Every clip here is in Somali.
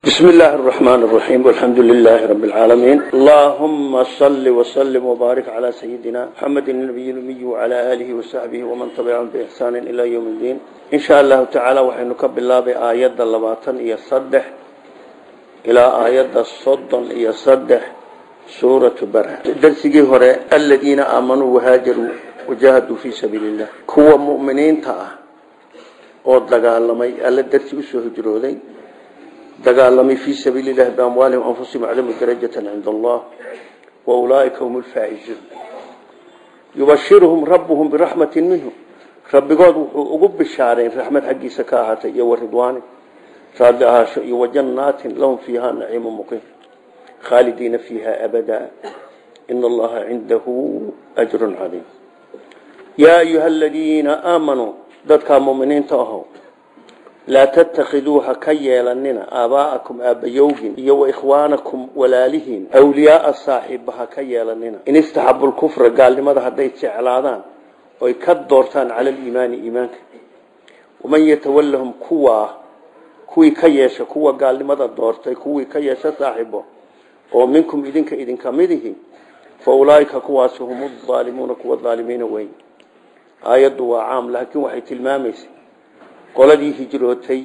بسم الله الرحمن الرحيم والحمد لله رب العالمين اللهم صل وسلم وبارك على سيدنا محمد النبي الأمي وعلى آله وصحبه ومن تبعهم بإحسان إلى يوم الدين إن شاء الله تعالى وحنكب الله بآيات اللباطن يصدح إلى آيات الصدن يصدح سورة بره درسي هراء الذين آمنوا وهاجروا وجاهدوا في سبيل الله كوا مؤمنين تأه ودقالمي ألا درسي أسوه جرودين dagaalamay fii sabiili llahi biamwaalihim anfusihim aclamu darajatan cinda allah wa ulaaika hum lfaa'izuun yubashiruhum rabbuhum biraxmatin minhu rabbigood wuxuu ugu bishaarayn raxmad xaggiisa ka ahaatay iyo waridwaanin raadli ahaasho iyo wajannaatin lahum fiiha naciimu muqiim khaalidiina fiiha abadaa ina allaha cindahu ajrun cadiim yaa ayuha aladiina aamanuu dadkaa muminiinta aho laa tattakhiduuha ka yeelanina aabaa'akum aabbayowgin iyo wa ikhwaanakum walaalihiin awliyaaa saaxiibaha ka yeelanina in istaxabu lkufra gaalnimada hadday jeclaadaan oy ka doortaan cala aliimaani iimaanka waman yatawallahum kuwaa kuwii ka yeesha kuwa gaalnimada doortay kuwii ka yeesha saaxiibo oo minkum idinka idinka midihi fa ulaaika kuwaasi hum aalimuuna kuwa aalimiina weyn aayaddu waa caam laakiin waxay tilmaamaysa qoladii hijrootay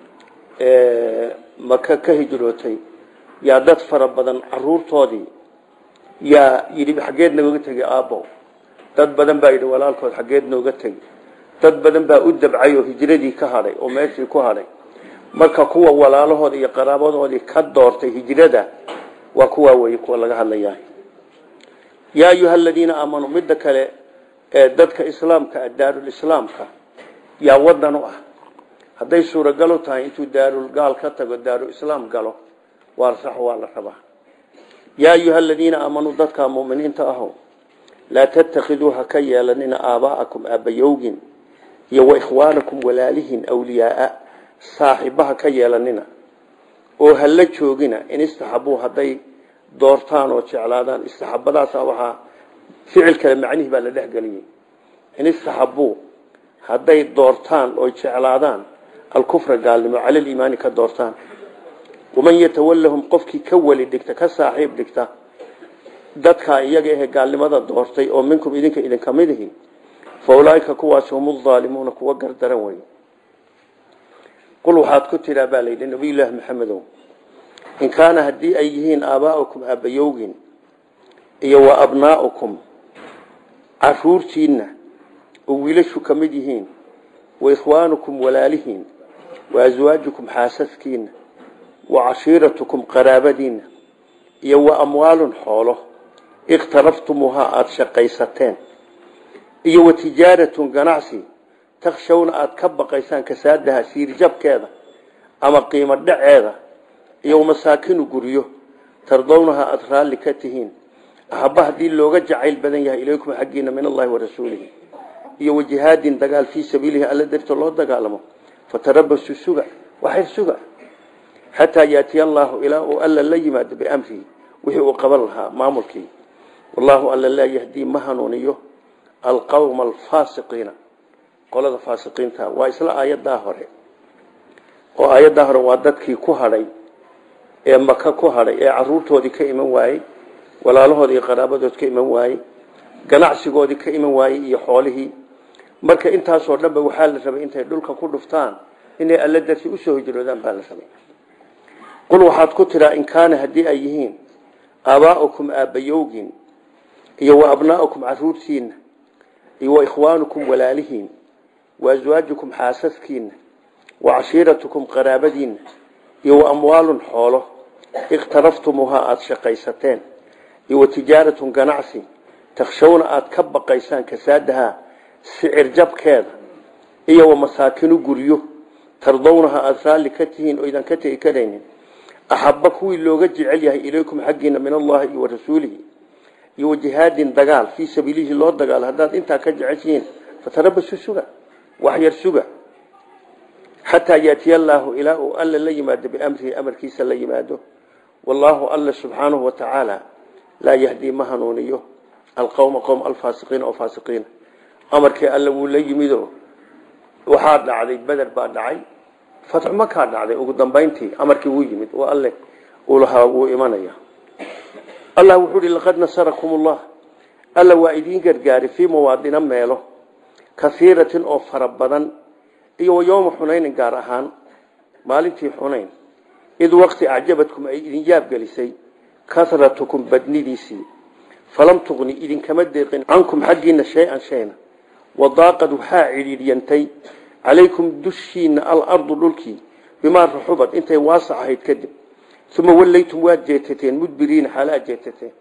maka ka hijrootay yaa dad fara badan caruurtoodii yaa yidhi xaggeed nooga tegay aabbow dad badan baa yidhi walaalkood xaggeed nooga tegi dad badan baa u dabcay oo hijradii ka hadhay oo meeshii ku hadhay marka kuwa walaalahooda iyo qaraabadoodii ka doortay hijrada waa kuwaa weeye kuwa laga hadlayaa yaa ayuha aladiina aamanuu midda kale ee dadka islaamka daarulislaamka yaa wadan u ah hadday suuragalo tahay intuu daarul gaal ka tago daaru islaam galo waa sax waa la rabaa yaa ayuha aladiina aamanuu dadkaa muminiinta aho laa tattakhiduuha ka yeelanina aabaa'akum aabbayowgin iyo wa ikhwaanakum walaalihin awliyaaa saaxiibaha ka yeelanina oo hala joogina in istaxabuu hadday doortaan oo jeclaadaan istaxabadaasa waxaa ficil kale macnihii baa la dhexgeliyey in istaxabuu hadday doortaan oy jeclaadaan alkufra gaalnimo cala aliimaani ka doortaan waman yatawallahum qofkii ka weli dhigta ka saaxiib dhigta dadkaa iyaga ahe gaalnimada doortay oo minkum idinka idinka mid ihi fa ulaaika kuwaasi hum aalimuuna kuwa gardaran wey qul waxaad ku tiraa baa layidhi nabiyullaahi maxamedow in kaana haddii ay yihiin aabaa'ukum aabbayowgin iyo wa abnaa'ukum caruurtiinna oo wiilashu ka mid yihiin wa ikhwaanukum walaalihiin wa aswaajukum xaasaskiina wa cashiiratukum qaraabadiinna iyo wa amwaalun xoolo ikhtaraftumuuhaa aada shaqaysateen iyo wa tijaaratun ganacsi takshawna aada ka baqaysaan kasaadaha siirjabkeeda ama qiimo dhaceeda iyo masaakinu guryo tardownaha aada raalli ka tihiin ahaba haddii looga jacayl badan yahay ilaykum xaggiina min allahi wa rasuulihi iyo wajihaadin dagaal fii sabiilihi alla darto loo dagaalamo fatarabasu suga waxyr suga xataa yaatiya allaahu ilaa uu alla la yimaado biamrihi wixii uu qaban lahaa maamulkii wallaahu alla laa yahdii ma hanuuniyo alqawma alfaasiqiina qolada faasiqiinta waa isla aayadaa hore oo aayaddaa hore waa dadkii ku hadhay ee maka ku hadhay ee caruurtoodii ka iman waayey walaalahoodii iyo qaraabadood ka iman waayey ganacsigoodii ka iman waayey iyo xoolihii marka intaasoo dhanba waxaa la rabay intay dhulka ku dhuftaan inay alla darti usoo hijroodaan baa la rabay qul waxaad ku tiraa in kaana haddii ay yihiin aabaa'ukum aabbayowgin iyo wa abnaa'ukum caruurtiinna iyo wa ikhwaanukum walaalihiin wa aswaajukum xaasaskiinna wa cashiiratukum qaraabadiinna iyo wa amwaalun xoolo ikhtaraftumuuhaa aada shaqaysateen iyo wa tijaaratun ganacsi takshawna aada ka baqaysaan kasaadaha sicir jabkeeda iyo wa masaakinu guryo tardownaha aada raalli ka tihiin oo idan ka tegi karaynin axaba kuwii looga jecel yahay ilaykum xaggiina min allahi iyo wa rasuulihi iyo wa jihaadin dagaal fii sabiilihi loo dagaalo haddaad intaa ka jeceshihiin fatarabasu suga waxyar suga xataa yaatiya allaahu ilaa uu alla la yimaado biamrihi amarkiisa la yimaado wallaahu alla subxaanahu wa tacaala laa yahdii ma hanuuniyo alqowma qowm alfaasiqiina oo faasiqiina amarkii alla wuu la yimido waxaa dhacday beder baa dhacay fatxu makaa dhacday ugu dambayntii amarkii wuu yimid oo alle uu lahaa wuu imanaya allah wuxuu uhi laqad nasarakum ullah alla waa idiin gargaari fii mawaadina meelo kaiiratin oo fara badan iyo wa yowma xunaynin gaar ahaan maalintii xunayn id waqti acjabadkum ay idin yaabgelisay karatukum badnidiisii falam tuqni idinkama deeqin cankum xaggiina shay-an shayna wadaaqad waxaa cidhiidhyantay calaykum dushiina alardu dhulkii bimaa raxubad intay waasac ahayd kadib uma wallaytum waad jeetateen mudbiriina xaala aad jeetateen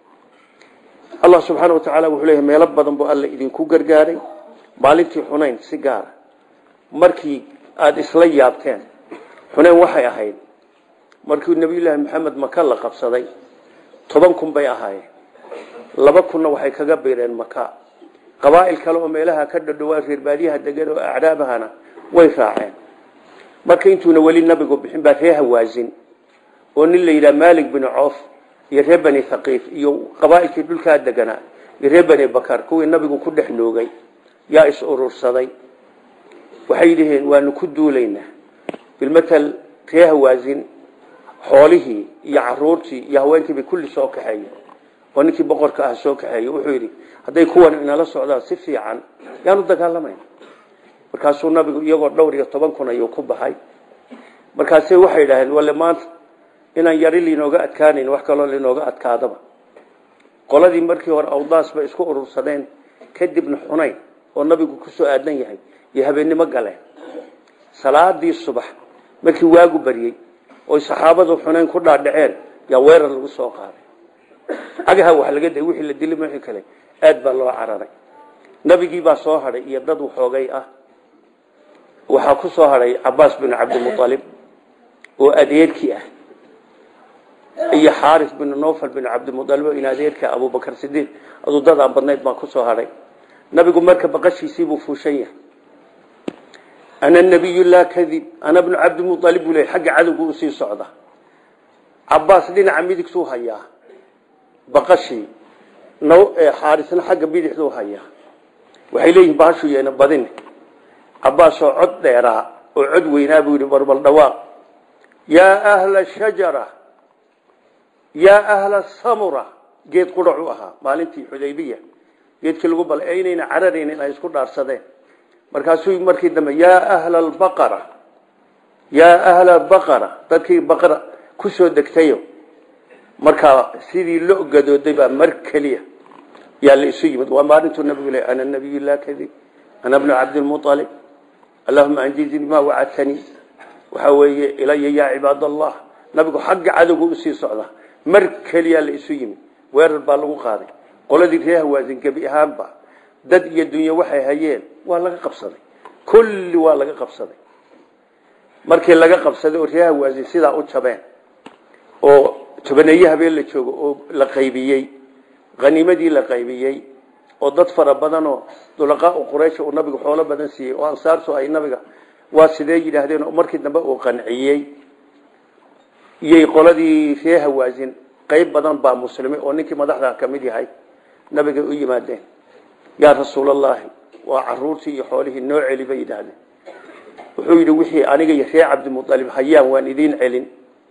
allah subxaana wa tacaala wuxuu leeyahy meelo badan buu alla idinku gargaaray maalintii xunayn si gaara markii aada isla yaabteen xunayn waxay ahayd markii nabiyullaahi maxamed maka la qabsaday toban kun bay ahaayeen laba kunna waxay kaga biireen maka qabaa'il kale oo meelaha ka dhadhowaa reerbaadiyaha degan oo acraabahana way raaceen marka intuuna weli nabigu bixin baa ree hawaasin oo nin la yidhaha maalik bin coof iyo reer bani thaqiif iyo qabaa'ilkii dhulkaa deganaa iyo reer bani bakar kuwii nabigu ku dhex noogay yaa is urursaday waxay yidhaheen waanu ku duulaynaa bilmatal ree hawaasin xoolihii iyo caruurtii iyo haweenkiibay kulli soo kaxeeye oo ninkii boqorka ah soo kaxeeye wuxuu yidhi hadday kuwan inala socdaan si fiican yaanu dagaalamayn markaasuu nabigu iyagoo dhowr iyo toban kun ayuu ku baxay markaase waxay idhaaheen wale maanta inaan yari linooga adkaanayn wax kaloo linooga adkaadaba qoladii markii hore awdaas bay isku urursadeen kadibna xunayn oo nabigu kusoo aadan yahay iyo habeennimo galeen salaadii subax markii waagu baryey oy saxaabadu xunayn ku dhaadhaceen yaa weerar lagu soo qaaday cagaha wax laga day wixii la dili wixii kale aad baa loo cararay nabigii baa soo hadhay iyo dad waxoogay ah waxaa ku soo hadhay cabaas bin cabdimualib oo adeerkii ah iyo xaaris bin nofal bin cabdimualib oo in adeerka abubakar sidiiq aduu dad aan badnayd baa kusoo hadhay nabigu marka baqashiisiibuu fuushan yahay ana nabiy laa kadib ana bnu cabdimualib buu le xagga cadowgu usii socda cabaas dhinaca midigtuu hayaa baqashii xaarisna xagga bidixduu hayaa waxay leeyihin bahashu yeena badin cabaasoo cod dheeraa oo cod weynaa buu yidhi barbal dhawaaq yaa ahla shajara yaa ahla samura geed qurac u ahaa maalintii xudaybiya geedkii lagu bal aynayna cararaynin ay isku dhaarsadeen markaasuu markii dambe yaa ahla albaqara yaa ahla baqara dadkii baqara ku soo degtayo markaa sidii lo gadooday baa mar keliya yaa la isu yimid waa maalintuu nabigu le ana nabiy laa kadib ana bnu cabdilmualib allahuma anjizni ma wacadtanii waxaa weeye ilaya yaa cibaad allah nabigu xagga cadowga usii socda mar keliyaa la isu yimid weerar baa lagu qaaday qoladii ree hawaasin gebi ahaanba dad iyo dunyo waxay hayeen waa laga qabsaday kulli waa laga qabsaday markii laga qabsaday oo ree hawaasin sidaa u jabeen oo tobaneeye habeen la joogo oo la qaybiyey haniimadii la qaybiyey oo dad fara badan oo dulaqaau quraysh uu nabigu xoolo badan siiyey oo ansaartu ay nabiga waa sidee yidhaahdeen oo markii dambe uu qanciyey iyay qoladii ree hawaasin qayb badan baa muslimay oo ninkii madaxda ka mid yahay nabiga u yimaadeen yaa rasuulallaahi waa caruurtii iyo xoolihii noo celi bay yidhaahdeen wuxuu yidhi wixii aniga iyo ree cabdimualib hayaan waan idiin celin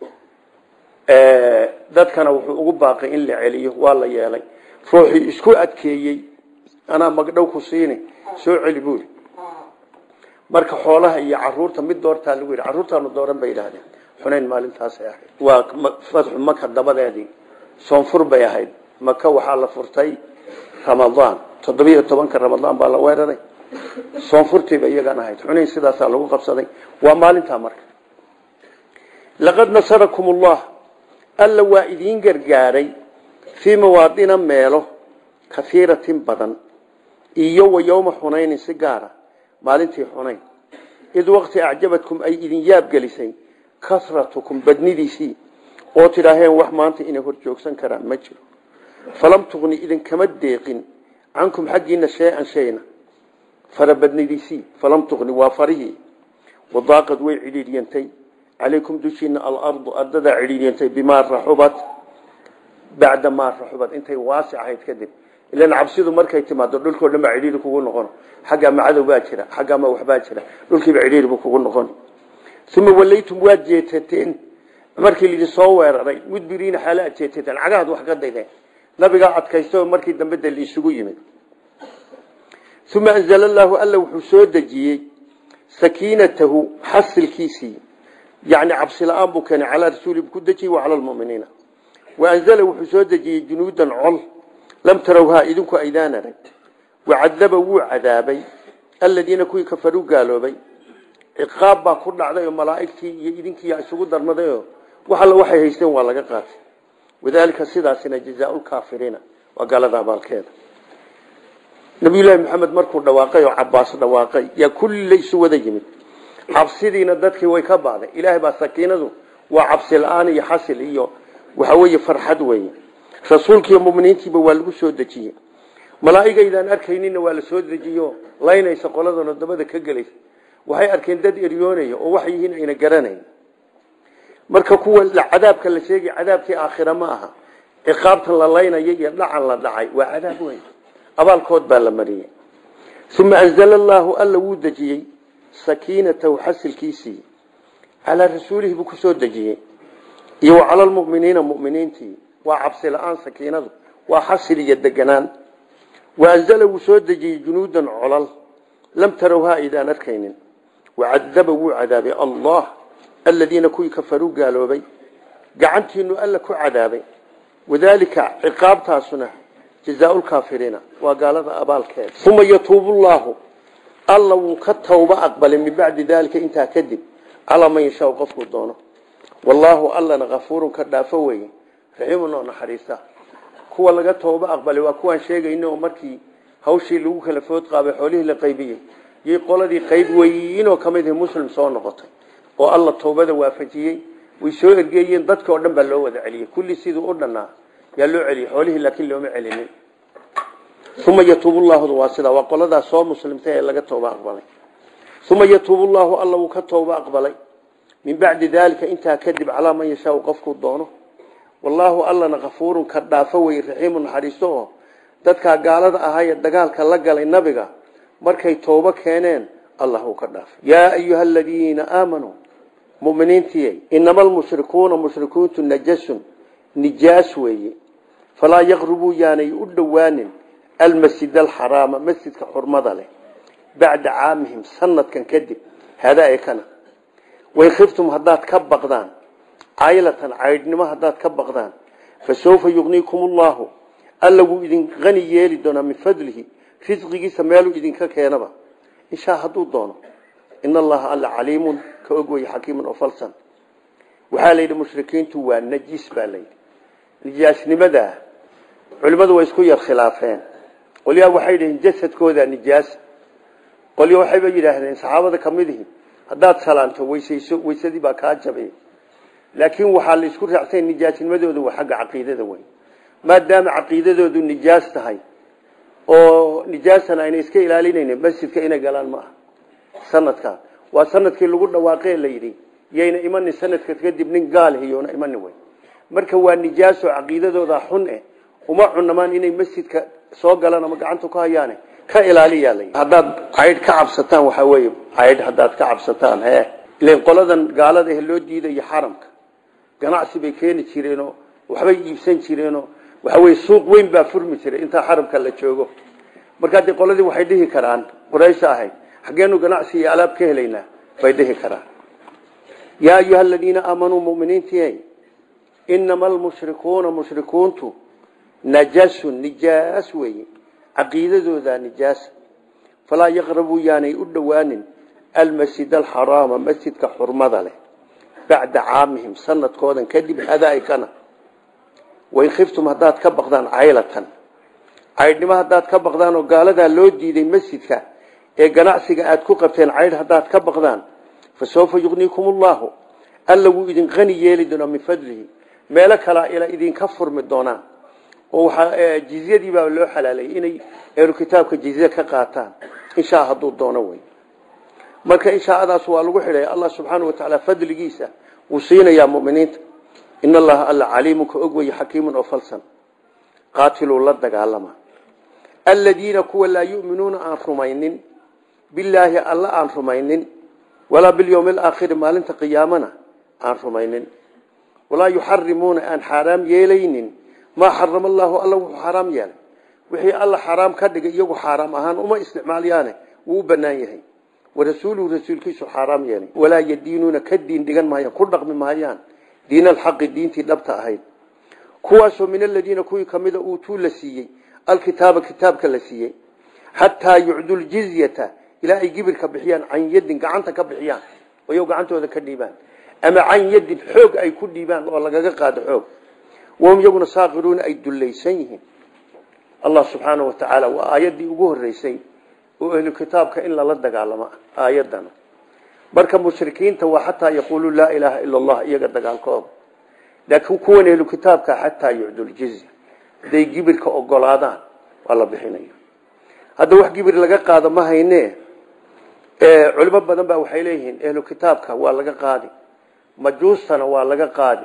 dadkana wuxuu ugu baaqay in la celiyo waa la yeelay ruuxii isku adkeeyey anaa magdhow ku siini soo celi buuri marka xoolaha iyo caruurta mid doortaa lagu yidhi carruurtaanu dooran bay yidhaahdeen xunayn maalintaasay ahayd waa fatxu maka dabadeedii soonfur bay ahayd maka waxaa la furtay ramadaan toddobiyo tobanka ramadaan baa la weeraray soonfurtiiba iyagan ahayd xunayn sidaasaa lagu qabsaday waa maalintaa marka laqad nasarakum ullah alla waa idiin gargaaray fii mawaadina meelo kaiiratin badan iyo wa yowma xunaynin si gaara maalintii xunayn id waqti acjabadkum ay idin yaabgelisay kasratukum badnidiisii oo tidhaaheen wax maanta inay hor joogsan karaan ma jiro falam tuqni idinkama deeqin cankum xaggiina shay-an shayna farabadnidiisii falam tuqni waa farihii wadaaqad way cidhiidyantay calaykum dushiina alardu ardadaa cidhiidyantay bimaa raxubat bacda maa raxubat intay waasic ahayd kadib ilan cabsidu markay timaado dhulkoo dhan baa cidhiiri kugu noqon xaggaa ma cadow baa jira xaggaa ma waxbaa jira dhulkiiba cidhiiri buu kugu noqon uma walaytum waad jeetateen markii laidin soo weeraray mudbiriina xaala aad jeetateen cagahaad wax ka daydeen nabigaa adkaysta oo markii dambe de laisugu yimid uma anzala allaahu alla wuxuu soo dejiyey sakiinatahu xasilkiisii yani cabsi la-aan buu keenay calaa rasuuli ku dejiyey wa cala lmuminiina waanzala wuxuu soo dejiyey junuudan col lam tarawhaa idinku aydaan arag wacadaba wuu cadaabay aladiina kuwii kafaruu gaaloobay ciqaab baa ku dhacday oo malaa'igtii iyo idinkiiya isugu darmadayoo wax alla waxay haysteen waa laga qaatay wadaalika sidaasina jazaaulkaafiriina waa gaalada abaalkeeda nabiyullaahi maxamed markuu dhawaaqay oo cabaas dhawaaqay yaa kulli isu wada yimid cabsidiina dadkii way ka baaday ilaahay baa sakiinadu waa cabsi la-aan iyo xasil iyo waxa weeye farxad weeye rasuulkiiyo muminiintiiba waa lagu soo dejiyey malaa'igaydaan arkaynina waa la soo dejiyo laynaysa qoladana dabada ka gelaysa waxay arkeen dad eryoonaya oo wax yihiin ayna garanayn marka kuwa cadaabka la sheegay cadaabkii aakhira ma aha ciqaabtan la laynaya iyo dhacan la dhacay waa cadaab weyn abaalkood baa la mariyey uma anzala allaahu alla wuu dejiyey sakiinatahu xasilkiisii calaa rasuulihi buu kusoo dejiyey iyo wa cala lmuminiina muminiintii waa cabsi la-aan sakiinadu waa xasil iyo deganaan waanzala wuu soo dejiyey junuudan colal lam tarawhaa aydaan arkaynin wacadaba wuu cadaabay allah aladiina kuwii kafaruu gaaloobay gacantiinu alla ku cadaabay wadaalika ciqaabtaasuna jazaaulkaafiriina waa gaalada abaalkeeda uma yatuubu llaahu alla wuu ka tawba aqbalay min bacdi daalika intaa kadib calaa man yashaa qofkuu doono wallaahu allana kafuurun ka dhaafo weye raxiimun oo naxariista kuwa laga tooba aqbalay waa kuwaan sheegayno oo markii hawshii lagu kala food qaabay xoolihii la qaybiyey yay qoladii qayb weynoo ka mid muslim soo noqotay oo alla toobada waafajiyey way soo ergeeyeen dadka oo dhan baa loo wada celiyey kulli siduu u dhannaa yaa loo celiyey xoolihii laakiin looma celinin uma yatuubu llaahu waa sidaa waa qoladaas soo muslimtay ee laga tooba aqbalay uma yatuubu llaahu alla wuu ka tooba aqbalay min bacdi daalika intaa kadib calaa man yashaau qofkuu doono wallaahu allana kafuurun ka dhaafo wey raxiimu naxariisto oo dadkaa gaalada ahaayee dagaalka la galay nabiga markay toobo keeneen allah uu ka dhaafay yaa ayuha aladiina aamanuu muminiintiiy inama almushrikuuna mushrikuuntu najasun nijaas weeye falaa yaqrubuu yaanay u dhowaanin almasjid alxaraama masjidka xurmada leh bacda caamihim sanadkan kadib hadaa ee kana wain khiftum haddaad ka baqdaan caylatan caydhnimo haddaad ka baqdaan fa sawfa yugniikum ullahu alla wuu idin qani yeeli doonaa min fadlihi risqigiisa meeluu idinka keenaba inshaa hadduu doono in allaha alla caliimun ka og weye xakiimun oo falsan waxaa la yidhi mushrikiintu waa najis baa layidhi nijaasnimadaa culimmadu way isku yar khilaafeen qolyaa waxay yidhaheen jasadkooda nijaasa qolya waxayba yidhaahdeen saxaabada kamid ihi haddaad salaanto weysayso weysadii baa kaa jabay laakiin waxaa la isku raacsay nijaasnimadooda waa xagga caqiidada wey maadaama caqiidadoodu nijaas tahay oo nijaasana ayna iska ilaalinaynin masjidka inay galaan ma aha sanadkaa waa sanadkii lagu dhawaaqee la yidhi yayna imanin sanadka kadib nin gaal hiyoona imanin wey marka waa nijaaso caqiidadooda xun eh uma cunamaan inay masjidka soo galaan ama gacanta ku hayaane ka ilaaliyaa la haddaad caydh ka cabsataan waxaa weeye caydh haddaad ka cabsataan he ilan qoladan gaalada eh loo diidayo xaramka ganacsi bay keeni jireenoo waxbay iibsan jireenoo waxa weye suuq weyn baa furmi jiray intaa xaramka la joogo markaa dee qoladii waxay dhihi karaan quraysha ahayd xaggeenu ganacsi iyo alaab ka helaynaa bay dhihi karaan yaa ayuha aladiina aamanuu muminiintii inama almushrikuuna mushrikuuntu najasun nijaas weeye caqiidadooda nijaasa falaa yaqrabuu yaanay u dhowaanin almasjid alxaraama masjidka xurmada leh bacda caamihim sanadkoodan kadib hadaykana wain khiftum haddaad ka baqdaan caylatan caydhnimo haddaad ka baqdaan oo gaaladaa loo diiday masjidka ee ganacsiga aad ku qabteen caydh haddaad ka baqdaan fa sawfa yugniikum ullahu alla wuu idin qani yeeli doonaa min fadlihi meelo kalaa ila idinka furmi doonaan oo waxaa jizyadii baa loo xalaalayay inay ehlu kitaabka jizye ka qaataan inshaa hadduu doono wey marka inshaadaas waa lagu xidhay allah subxaana wa tacaala fadligiisa wuu siinayaa muminiinta in allaha alla caliimun ka og weye xakiimun oo falsan qaatiluu la dagaalama aladiina kuwa laa yuminuuna aan rumaynin bilaahi alla aan rumaynin walaa bilyowmi alaakhiri maalinta qiyaamana aan rumaynin walaa yuxarimuuna aan xaaraam yeelaynin maa xarama allaahu alla wuxuu xaaraam yeelay wixii alla xaaraam ka dhigay iyagu xaaraam ahaan uma isticmaalyaane wuu u banaan yahay warasuuluhu rasuulkiisu xaaraam yeelay walaa yadiinuuna ka diin dhigan maayaan ku dhaqmi maayaan diin alxaqi diintii dhabta ahayd kuwaasoo min aladiina kuwii kamida uutuu la siiyey alkitaaba kitaabka la siiyey xataa yucdu ljizyata ilaa ay gibirka bixiyaan can yadin gacanta ka bixiyaan oyo gacantooda ka dhiibaan ama can yadin xoog ay ku dhiibaan oo lagaga qaado xoog wahum iyaguna saakiruuna ay dullaysan yihiin allah subxaana wa tacaala waa aayaddii ugu horeysay oo ahlu kitaabka in lala dagaalamo aayadana marka mushrikiinta waa xataa yaquuluu laa ilaaha ila allah iyaga dagaalkooda laakiin kuwan ahlu kitaabka xataa yucdu ljizya haday gibirka ogolaadaan waa la bixinaya hadda wax gibir laga qaado ma hayne culimo badan baa waxay leeyihiin ahlu kitaabka waa laga qaadi majuustana waa laga qaadi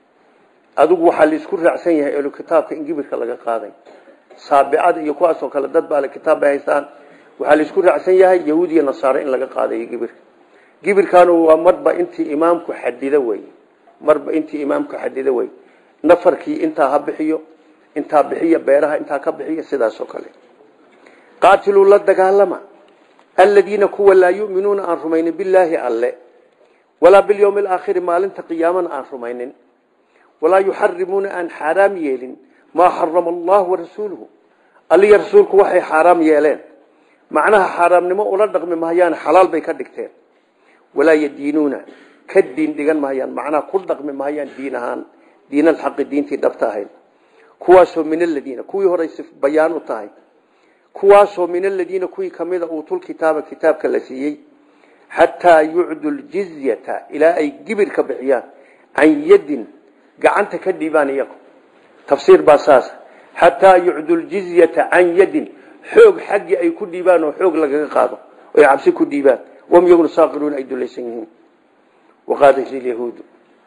adigu waxaa laisku raacsan yahay ahlu kitaabka in gibirka laga qaaday saabicada iyo kuwaasoo kale dad baa le kitaab bay haystaan waxaa laisku raacsan yahay yahuud iyo nasaare in laga qaadayo gibirka gibirkaanu waa marba intii imaamku xadido wey marba intii imaamku xadido wey nafarkii intaa ha bixiyo intaa bixiya beeraha intaa ka bixiya sidaasoo kale qaatiluu la dagaalama aladiina kuwa laa yuminuuna aan rumaynin bilaahi alle walaa bilyowmi alaakhiri maalinta qiyaamana aan rumaynin walaa yuxarimuuna aan xaaraam yeelin maa xarama allahu warasuuluhu alliya rasuulku waxay xaaraam yeeleen macnaha xaaraamnimo ula dhaqmi mahayaan xalaal bay ka dhigteen walaa yadiinuuna ka diin dhigan mahayaan macnaha ku dhaqmi mahayaan diin ahaan diin alxaqi diintii dhabta ahayd kuwaasoo min aladiina kuwii horay bayaan u tahay kuwaasoo min aladiina kuwii kamida uutul kitaaba kitaabka la siiyey xataa yucdu ljizyata ilaa ay gibir ka bixiyaan can yadin gacanta ka dhiibaan iyagu tafsiir baa saas xataa yucdu ljizyata can yadin xoog xaggii ay ku dhiibaan oo xoog lagaga qaado oy cabsi ku dhiibaan wam iyaguna saaqiruuna ay dulaysan yihiin waqaadat lilyahuudu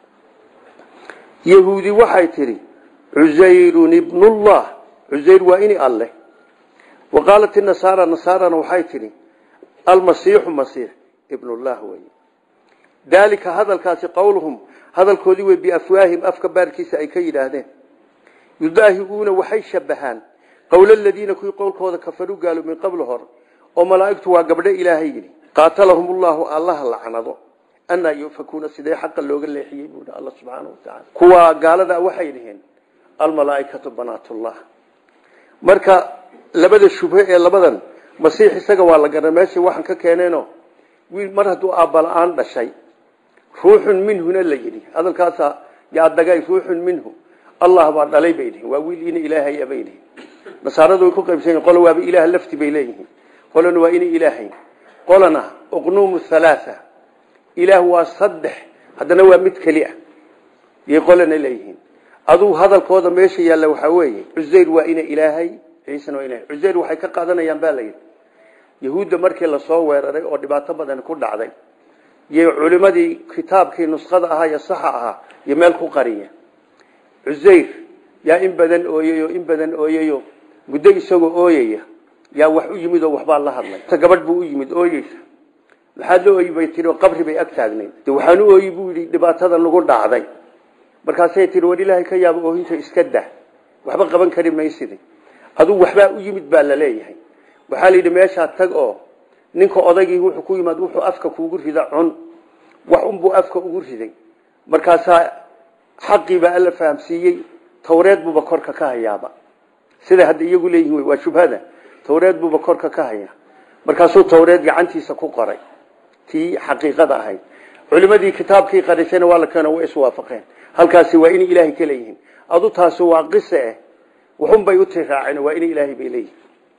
yahuudi waxay tidhi cusayrun ibnullah cusayr waa ini alleh wa qaalat inasaara nasaarana waxay tidhi almasiixu masiix ibnullah wey daalika hadalkaasi qowluhum hadalkoodii wey biafwaahim afka baarkiisa ay ka yidhaahdeen yudaahiuuna waxay shabahaan qowla aladiina kuwii qowlkooda kafaruu gaalo min qabli hore oo malaa'igtu waa gabdho ilaahay yidhi qaatalahum ullahu allaha lacnado anaa yufakuuna sidee xaqa looga leexiyey buu alla subxaana wa tacaala kuwa gaalada waxay dhiheen almalaaikatu banaatullah marka labada shubhe ee labadan masiix isaga waa la gara meesha waxaan ka keeneeno wiil mar hadduu aabala-aan dhashay ruuxun minhuna la yidhi hadalkaasa yaa dagay ruuxun minhu allah baa dhalay bay dhihin waa wiil ina ilaahay bay dhihin nasaaradu way ku qaybsan yihin qola waaba ilaah lafti bay leeyihiin qolana waa ina ilaahay qolana uqnuumu halaatha ilaah waa saddex haddana waa mid keli ah yay qolana leeyihiin aduu hadalkooda meesha yaalla waxaa weeye cusayr waa ina ilaahay ciisana waa ilahay cusayr waxay ka qaadanayaan baa layidhi yahuudda markii lasoo weeraray oo dhibaato badan ku dhacday iyo culimadii kitaabkii nuskhada ahaa iyo saxa ahaa iyo meel ku qariya cusayr yaa in badan ooyayo in badan ooyayo muddo isagoo ooyaya yaa wax u yimid oo waxbaa la hadlay ta gabadh buu u yimid ooyeysa maxaad la ooyi bay tii qabri bay ag taagnayd de waxaan u ooyi buu yidhi dhibaatada nagu dhacday markaasay tii war ilaahay ka yaabo oohinta iska dah waxba qaban kari maysidi aduu waxbaa u yimid baa la leeyahay waxaa la yidhi meeshaa tag oo ninka odaygii wuxuu ku yimaad wuxuu afka kuugu rida cun wax unbuu afka ugu riday markaasaa xaqiibaa alla fahamsiiyey tawreed buuba korka ka hayaaba sida hadda iyagu leeyihin waa shubhada tawreed buuba korka ka haya markaasuu tawreed gacantiisa ku qoray tii xaqiiqada ahayd culimadii kitaabkii qarisayna waa la keena way iswaafaqeen halkaasi waa inay ilaahay ka leeyihiin adu taasi waa qise eh waxun bay u tiraaceen waa inay ilaahay bay leeyihiin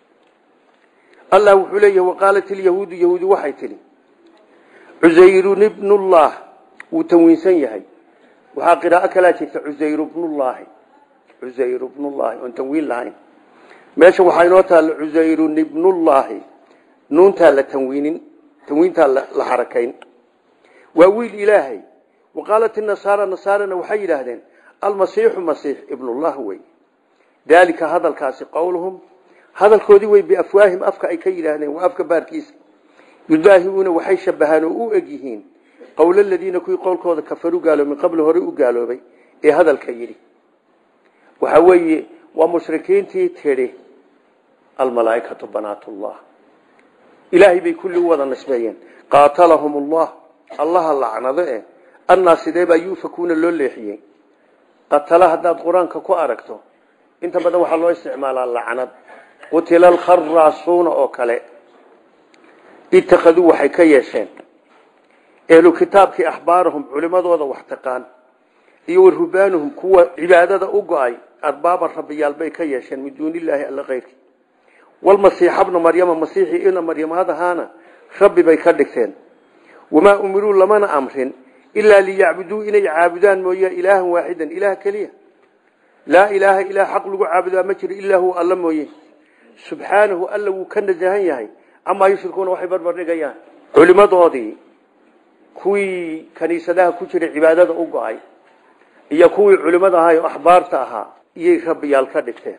allah wuxuu leeyahay waqaalat ilyahuudu yahuudi waxay tidhi cusayrun ibnullah wuu tanwiinsan yahay waxaa qiraa'o kalaa jirta cusayru bnullaahi cusayru bnullaahi oon tanwiin lahayn meesha waxaa inoo taalla cusayrun ibnullaahi nuuntaa la tanwiinin tanwiintaa la xarakayn waa wiil ilaahay waqaalat inasaara nasaarana waxay yidhaahdeen almasiixu masiix ibnullah wey daalika hadalkaasi qowluhum hadalkoodii wey biafwaahim afka ay ka yidhaahdeen waa afka baarkiisa yudaahiuuna waxay shabahaan oo u eg yihiin qowla aladiina kuwii qowlkooda kafaruu gaaloobay min qabli hore u gaaloobay ee hadalka yidhi waxa weeye waa mushrikiintii tidhi almalaaikatu banaatullah ilaahay bay kulli u wada nisbeeyeen qaatalahum allah allaha lacnado eh annaa sidee baa yuufakuuna loo leexiyey qatala haddaad qur-aanka ku aragto inta badan waxaa loo isticmaalaa lacnad qutila alkharaasuuna oo kale itakaduu waxay ka yeesheen ehlu kitaabkii axbaarahum culimadooda wax taqaan iyo warubaanuhum kuwa cibaadada u go-ay arbaaban rabbiyaal bay ka yeesheen min duunilaahi alla keyrkii walmasiixa bna maryama masiixii ina maryamadahaana rabbi bay ka dhigteen wamaa umiruu lamana amrin ilaa liyacbuduu inay caabudaan mooye ilaahan waaxidan ilaah keliya laa ilaaha ilaah xaq lagu caabudaa ma jiro ilaa huwa alla mooye subxaanahu alla wuu ka nasahan yahay amaa yushrikuuna waxay barbardhigayaan culimadoodii kuwii kaniisadaha ku jiray cibaadada u go-ay iyo kuwii culimada ahaa oo axbaarta ahaa iyay rabbiyaal ka dhigteen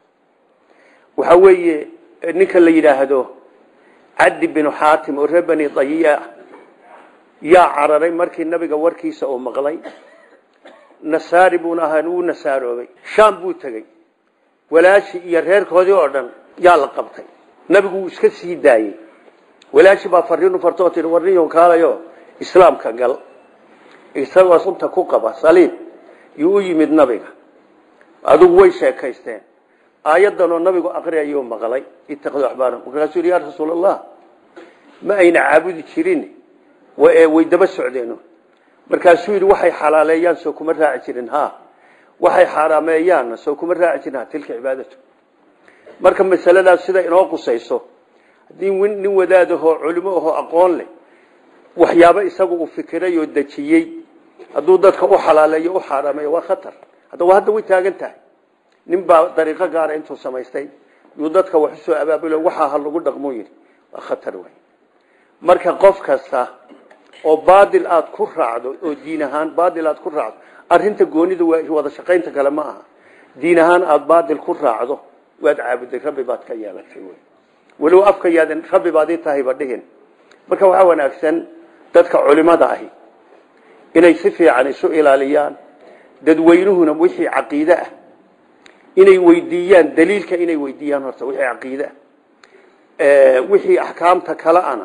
waxa weeye ninka la yidhaahdo cabdi binu xaatim oo reer bani dayiya yaa cararay markii nabiga warkiisa uu maqlay nasaari buuna ahaa wuu nasaaroobay shaam buu tegey walaashi iyo reerkoodii oo dhan yaa la qabtay nabigu wuu iska sii daayey walaashi baa fariinu fartoo tii warniyo kaalayo islaamka gal isagoo sunta ku qaba saliib yuu u yimid nabiga adigu way sheekaysteen aayaddan oo nabigu aqriyayuu maqlay itakadu axbaarahum markaasuu yidhi yaa rasuul allah ma ayna caabudi jirin way daba socdeeno markaasuu yidhi waxay xalaaleeyaan soo kuma raaci jirin ha waxay xaaraameeyaanna soo kuma raaci jirin ha tilka cibaadatu marka masaladaas sida inoo qusayso haddii nin wadaadahoo culimo ahoo aqoon leh waxyaabo isagu uu fikiray oo dejiyey hadduu dadka u xalaaleeyo u xaaraameeyo waa khatar haddaba hadda way taagan tahay nin baa dariiqo gaara intuu samaystay yuu dadka wax usoo abaabulo waxaa ha lagu dhaqmuu yidhi waa khatar wey marka qof kasta oo baadil aad ku raacdo oo diin ahaan baadil aad ku raacdo arrinta goonida waa wada shaqaynta kale ma aha diin ahaan aada baadil ku raacdo waad caabuday rabbi baad ka yeelatay wy walow afka yaadan rabbi baad ii tahayba dhihin marka waxaa wanaagsan dadka culimada ahi inay si fiican isu ilaaliyaan dadweynuhuna wixii caqiide ah inay weydiiyaan daliilka inay weydiiyaan horta wixii caqiide ah wixii axkaamta kale ana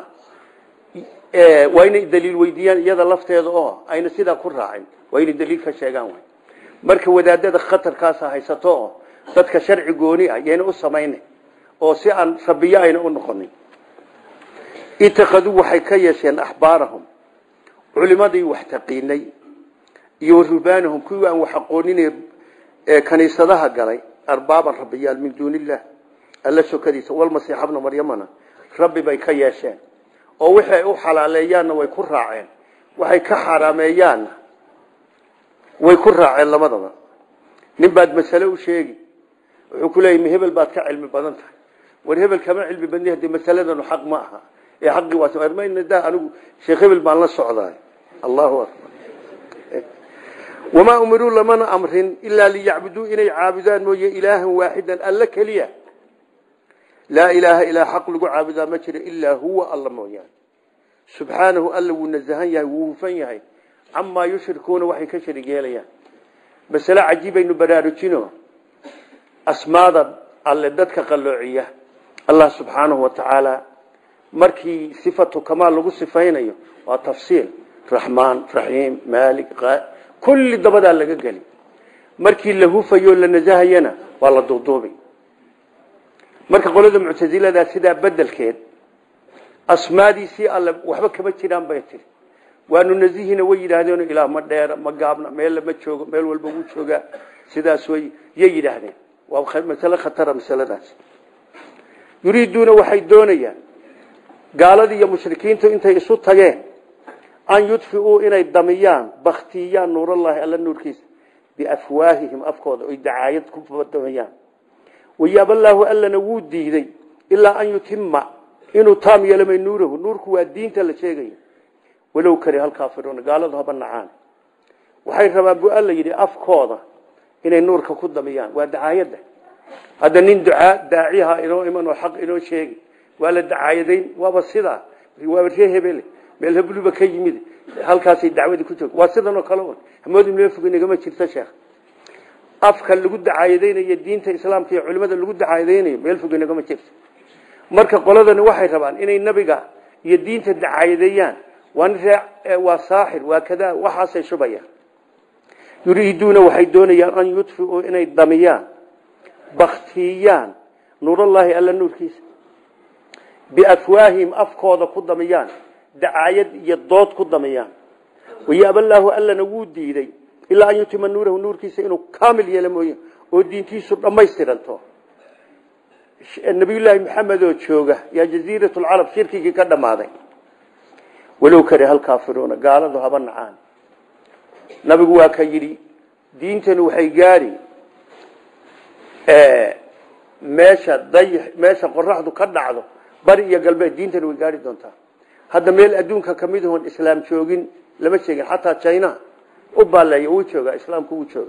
waa inay daliil weydiiyaan iyada lafteeda oo ayna sidaa ku raacin waa inay daliil ka sheegaan wy marka wadaadada khatarkaasa haysato oo dadka sharci gooni ah yayna u samayna oo si aan rabiyo ayna u noqonin itakaduu waxay ka yeesheen axbaarahum culimadii wax taqiinay iyo warubaanahum kuwii aan wax aqoonin ee kaniisadaha galay arbaaban rabbiyaal min duuni illah alla sokadiisa walmasiixa bna maryamana rabbi bay ka yeesheen oo wixii ay u xalaaleeyaanna way ku raaceen waxay ka xaraameeyaanna way ku raaceen labadaba nin baad masale u sheegi wuxuu ku leeyay hebel baad ka cilmi badan tahay war hebel kama cilmi badni hadii masaladanu xaq ma aha ee xaqii waa mayna daa anigu sheekh hebel baan la socdaay allahu akbar wamaa umiruu lamana amrin ilaa liyacbuduu inay caabudaan mooye ilaahan waaxidan alla keliya laa ilaaha ilaa xaq lagu caabudaa ma jiro ilaa huwa alla mooyaane subxaanahu alla wuu nasahan yahay wuu hufan yahay camaa yushrikuuna waxay ka sharig yeelayaan masale cajiibaynu baraarujino asmaada alle dadka qalloociya allah subxaanahu wa tacaala markii sifatu kamaal lagu sifaynayo waa tafsiil raxmaan raxiim maalik kulli dabadaa laga geli markii la hufayo la nasahayana waa la duuduubi marka qolada muctasiladaa sidaa bedelkeed asmaadiisii alle waxba kama jiraan bay tiri waanu nasihina way yidhaahdeen ilaah ma dheera ma gaabna meel ma joogo meel walba wuu joogaa sidaas way yay yidhaahdeen waa masale khatara masaladaas yuriiduuna waxay doonayaan gaaladii iyo mushrikiintu intay isu tageen an yudfiuu inay damiyaan baktiyaan nuurallaahi alla nuurkiisa biafwaahihim afkooda oy dacaayad ku damayaan wayaaballaahu allana wuu diiday ilaa an yutima inuu taam yeelamay nuurahu nuurku waa diinta la sheegayo walow kari halkaafiruuna gaaladu haba nacaan waxay rabaan bu alla yidhi afkooda inay nuurka ku damiyaan waa dacaayadda hadda nin ducaa daaciha inoo iman oo xaq inoo sheegi waa la dacaayadayn waaba sidaa waa ree hebele meel hebluba ka yimid halkaasay dacwadii ku joog waa sidan oo kale un hamoodi meel fog inagama jirto sheekh afka lagu dacaayadeynayo diinta islaamka iyo culimada lagu dacaayadeynayo meel fog inagama jirto marka qoladani waxay rabaan inay nabiga iyo diinta dacaayadeeyaan waa nin ree waa saaxir waa kadaa waxaasay shubayaan yuriiduuna waxay doonayaan an yudfiuu inay damiyaan baktiyaan nuurallaahi alla nuurkiisa biafwaahihim afkooda ku damiyaan dacaayad iyo dood ku damiyaan wayaaballaahu allana wuu diiday ilaa an yutima nuurahu nuurkiisa inuu kaamil yeelo mooye oo diintiisu dhammaystiranto nabiyullaahi maxamed oo jooga yaa jaziirat lcarab shirkigii ka dhammaaday walow kare hal kaafiruuna gaaladu haba nacaan nabigu waa ka yidhi diintani waxay gaari meesha day meesha qoraxdu ka dhacdo bari iyo galbeed diintani way gaari doontaa hadda meel adduunka kamid ahoon islaam joogin lama sheegin xataa china u baaleeya wuu joogaa islaamku wuu jooga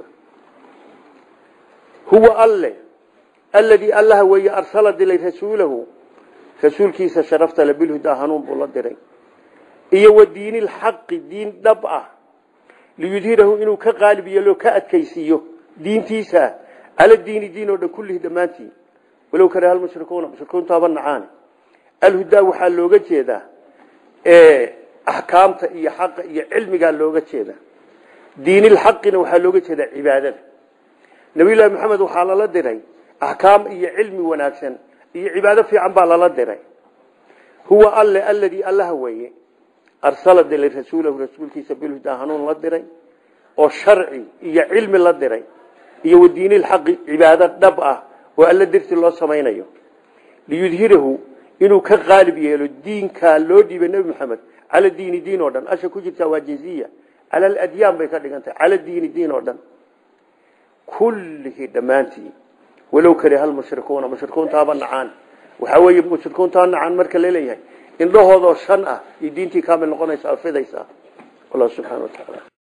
huwa alle alladii allaha weeye arsala dilay rasuulahu rasuulkiisa sharafta le bilhudaa hanuun buu la diray iyo wa diini lxaqi diin dhab ah liyudhirahu inuu ka qaalib yeelo ka adkaysiiyo diintiisa cala diini diin oo dhan kullihi dhammaantii walow kare hal mushrikuuna mushrikuuntaaba nacaane alhudaa waxaa looga jeedaa axkaamta iyo xaqa iyo cilmigaa looga jeedaa diinilxaqina waxaa looga jeedaa cibaadada nabiyullaahi maxamed waxaa lala diray axkaam iyo cilmi wanaagsan iyo cibaado fiican baa lala diray huwa alle alladii allaha weeye arsala dilay rasuulahu rasuulkiisa bilhudaa hanuun la diray oo sharci iyo cilmi la diray iyo wa diinilxaqi cibaado dhab ah oo alla dirti loo samaynayo liyudhirahu inuu ka qaalib yeelo diinkaa loo dhiibay nebi maxamed cala diini diin oo dhan asha ku jirtaa waa jinsiya cala aladyaan bay ka dhigantahay cala diini diin oo dhan kullihi dhammaantii walow kale hal mushrikuuna mushrikuuntaaba nacaan waxaa weeye mushrikuuntaa nacaan marka laleeyahay indhahoodoo shan ah iyo diintii kaamil noqonaysa fidaysaa allah subxana wa tacaala